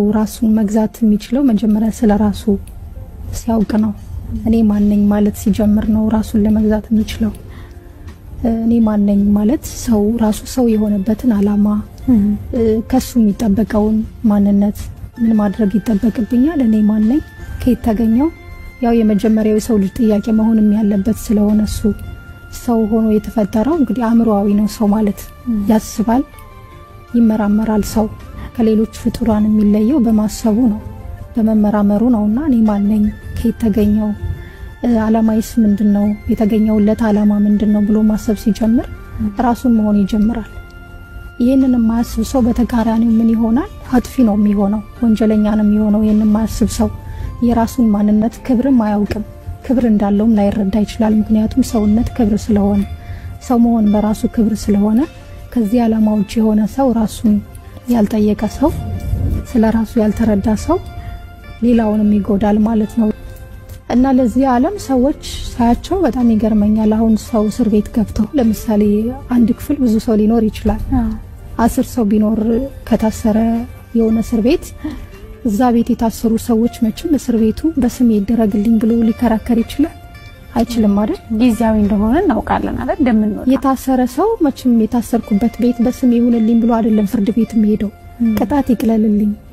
ራሱን መግዛት የሚችለው መጀመሪያ ስለ ራሱ ሲያውቅ ነው። እኔ ማነኝ ማለት ሲጀምር ነው ራሱን ለመግዛት የሚችለው። እኔ ማነኝ ማለት ሰው ራሱ ሰው የሆነበትን አላማ ከሱ የሚጠበቀውን ማንነት ምን ማድረግ ይጠበቅብኛል፣ እኔ ማነኝ፣ ከየት ተገኘው፣ ያው የመጀመሪያው የሰው ልጅ ጥያቄ መሆንም ያለበት ስለሆነ እሱ ሰው ሆኖ የተፈጠረው እንግዲህ አእምሮአዊ ነው። ሰው ማለት ያስባል፣ ይመራመራል። ሰው ከሌሎች ፍጡራን የሚለየው በማሰቡ ነው፣ በመመራመሩ ነው። እና እኔ ማነኝ፣ ከየት ተገኘው፣ አላማይስ ምንድን ነው፣ የተገኘውለት አላማ ምንድን ነው ብሎ ማሰብ ሲጀምር ራሱን መሆን ይጀምራል። ይህንን የማያስብ ሰው በተቃራኒው ምን ይሆናል? አጥፊ ነው የሚሆነው፣ ወንጀለኛ ነው የሚሆነው። ይህን የማያስብ ሰው የራሱን ማንነት ክብርም አያውቅም። ክብር እንዳለውም ላይረዳ ይችላል። ምክንያቱም ሰውነት ክብር ስለሆነ ሰው መሆን በራሱ ክብር ስለሆነ ከዚህ ዓላማ ውጭ የሆነ ሰው ራሱን ያልጠየቀ ሰው ስለ ራሱ ያልተረዳ ሰው ሌላውንም ይጎዳል ማለት ነው። እና ለዚህ ዓለም ሰዎች ሳያቸው በጣም ይገርመኛል። አሁን ሰው እስር ቤት ገብተው ለምሳሌ አንድ ክፍል ብዙ ሰው ሊኖር ይችላል። አስር ሰው ቢኖር ከታሰረ የሆነ እስር ቤት እዛ ቤት የታሰሩ ሰዎች መቼም እስር ቤቱ በስሜ ይደረግልኝ ብሎ ሊከራከር ይችላል? አይችልም አይደል? ጊዜያዊ እንደሆነ እናውቃለን አይደል? እንደምንወጣ የታሰረ ሰው መቼም የታሰርኩበት ቤት በስሜ ይሁንልኝ ብሎ አይደለም ፍርድ ቤት የሚሄደው። ቅጣት ይቅለልልኝ፣